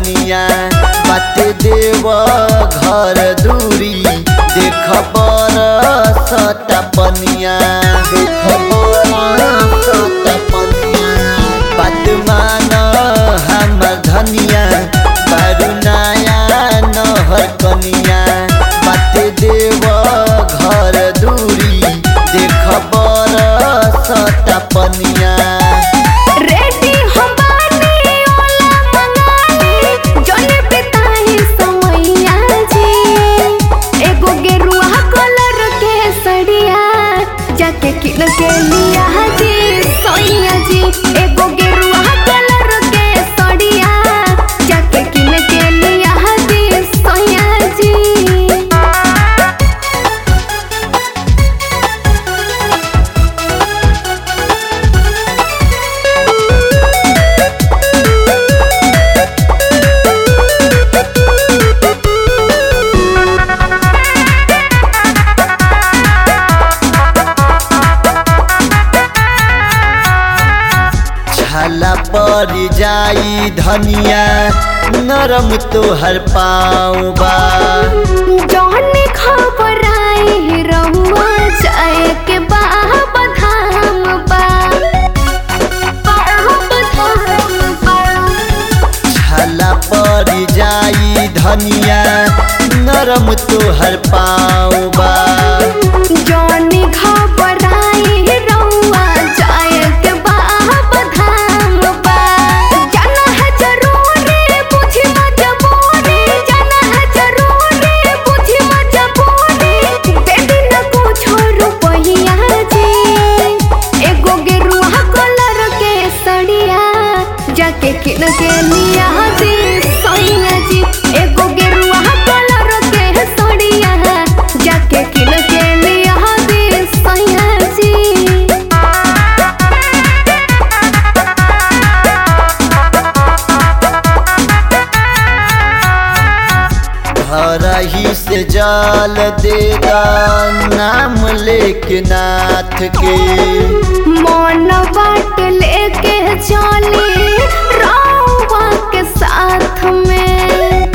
कनिया बाटे देव घर दूरी देख बरसता पनिया देख बरसता पनिया बात मान हमर धनिया बारू नया नहर कनिया बाटे देव घर दूरी देख बरसता पनिया रेडी हो बानी ओला मंगानी जने पिताही समैया जी एगो गेरुआ कलर के सड़िया जाके किन के लिया जी सोइया जी एगो गेरुआ कलर के सड़िया जाके किन के लिया जी सोइया जी छाला पर जाई धनिया नरम तोहर पाँव बा जौने खबर आई रहुआ जाए के बाबा धाम बा बाबा धाम बा छाला पर जाई धनिया नरम तोहर पाँव बा जौने खबर आई रहुआ जाए के बाबा धाम बा जाना है जरूरी बुझी मजबूरी जाना है जरूरी बुझी मजबूरी दे दिन कुछ रुपैया जी एगो गेरुआ कलर के सड़िया जाके किन के लिया जी सोइया जी एगो गेरुआ कलर के सड़िया जाके किन के लिया जी सोइया जी घर ही से जल देगा नाम लेके नाथ के मन बाट लेके चली रउआ के साथ में